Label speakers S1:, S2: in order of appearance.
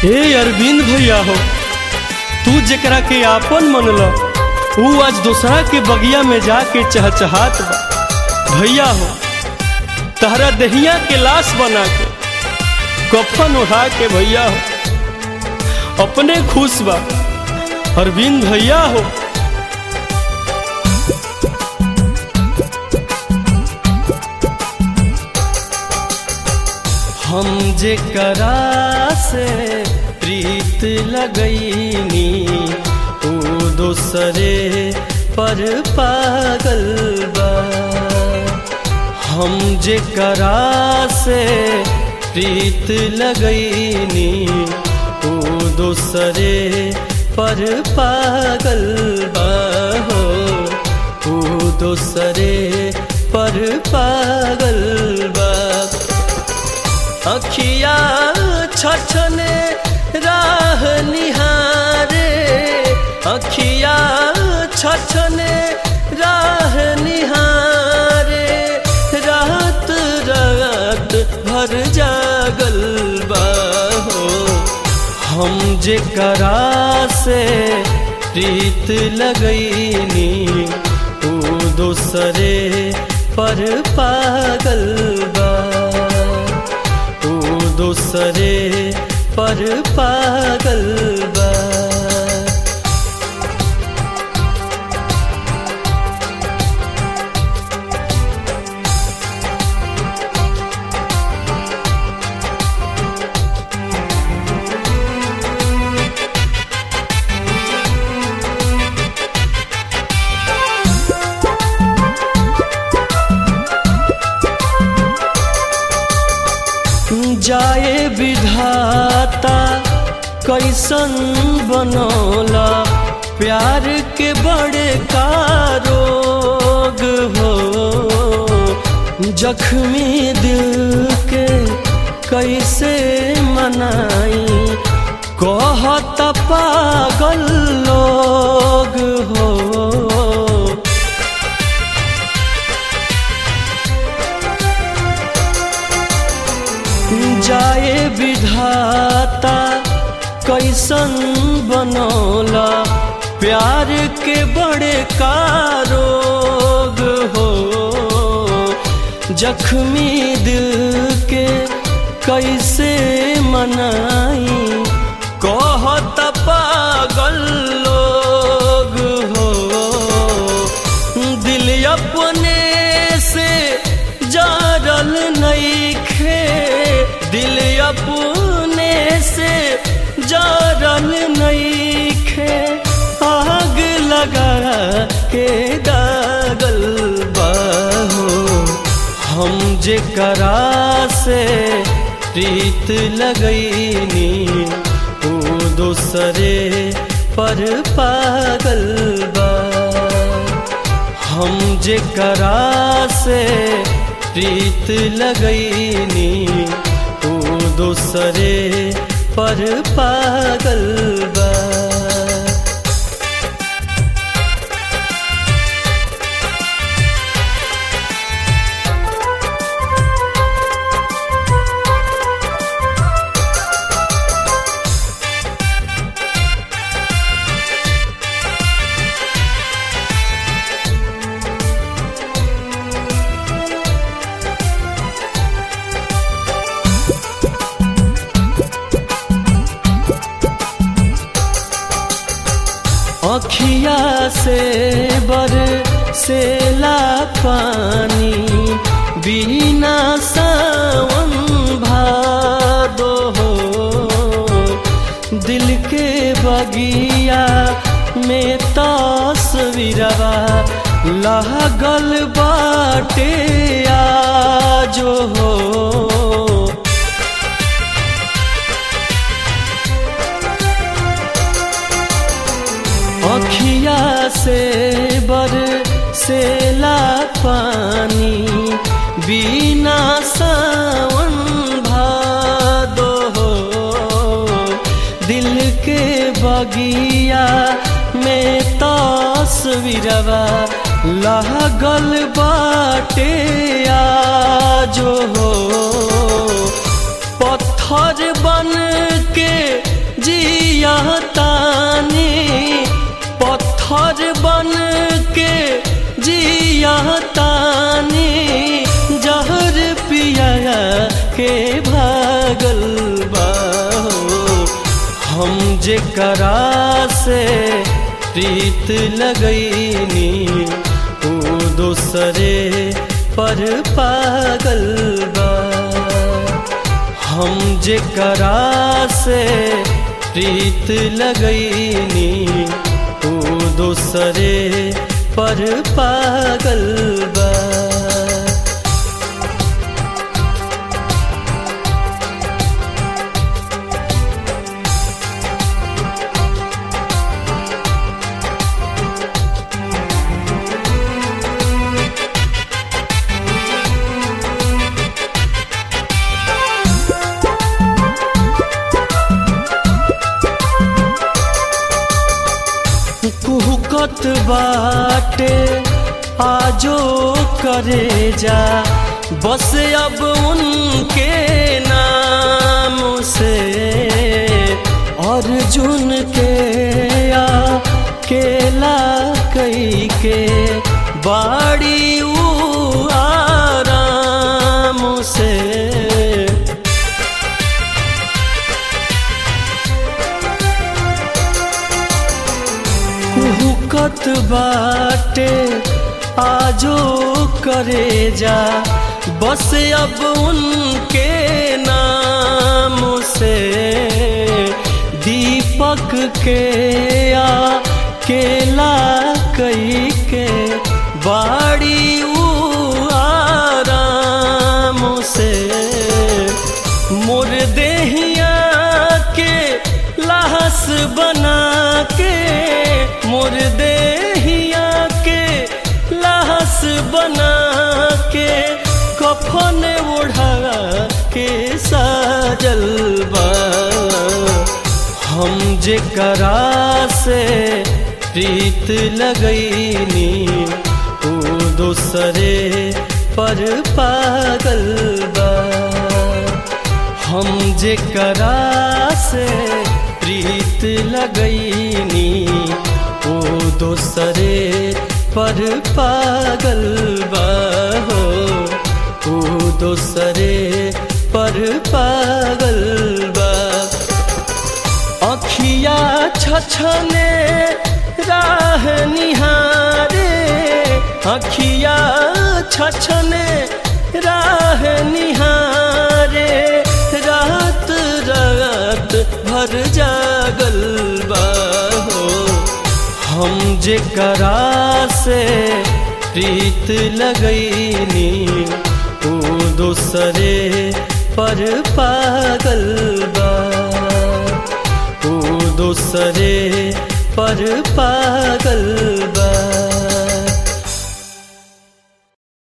S1: ए अरविंद भैया हो तू जेकरा के आपन मनल ऊ आज दूसरा के बगिया में जाके चहचहात बा भैया हो तहरा दहिया के लाश बना के कफन उठा के भैया हो अपने खुश बा अरविंद भैया हो हम जे करा से प्रीत लगैनी ओ दोसरे पर पागल बा हम जे करा से प्रीत लगैनी ओ दोसरे पर पागल बा हो ओ दोसरे पर पागल बा अखिया छछने राह निहारे अखिया छछने राह निहारे रात रात भर जागल बा हो हम जे करा से प्रीत लगैनी ओ दोसरे पर पागल बा ओ दोसरे पर पागल बा जाए विधाता कैसन बनौला प्यार के बड़े कारोग हो जख्मी दिल के कैसे मनाई कहत पागल लोग हो जाए विधाता कैसन बनौला प्यार के बड़े कारोग हो जख्मी दिल के कैसे मनाई कहत पागल लोग हो दिल अपने से जारल नहीं खे दिल अपने से जारल नहीं खे आग लगा के दागल बाहो हम जे करा से प्रीत लगैनी ओ दोसरे पर पागल बा हम जे करा से प्रीत लगैनी ओ दोसरे पर पागल बा अखिया से बर से ला पानी बिना सावन भादो हो दिल के बगिया में तस्वीरवा लागल बाटे आजो हो अखिया से बर से ला पानी बिना सावन भादो हो दिल के बगिया में तस्वीरवा लागल बाटे आजो हो पत्थर बन के जिया तानी जहर पिया के भागल बा हम जे करा से प्रीत लगैनी ओ दोसरे पर पागल बा हम जे करा से प्रीत लगैनी ओ दोसरे पर पागल बा कुहकत बाटे आजो करे जा बस अब उनके नाम से अर्जुन के या केला कई के बाड़ी ऊ आराम से कुहकत बाटे आजो करे जा बस अब उनके नाम से दीपक के या केला कई के बाड़ी ऊ आराम से मोर देहिया के लाहस बना के मोर देहिया के लाहस बना के कफन ओढ़ा के साजल बा हम जे करा से प्रीत लगैनी ओ दोसरे पर पागल बा हम जे करा से प्रीत लगैनी ओ दोसरे पर पागल बा हो ओ दोसरे पर पागल बा अखिया छछने राह निहारे अखिया छछने राह निहारे रात रात भर जागल बा हो हम जे करा से प्रीत लगैनी ओ दोसरे पर पागल बा ओ दोसरे पर पागल बा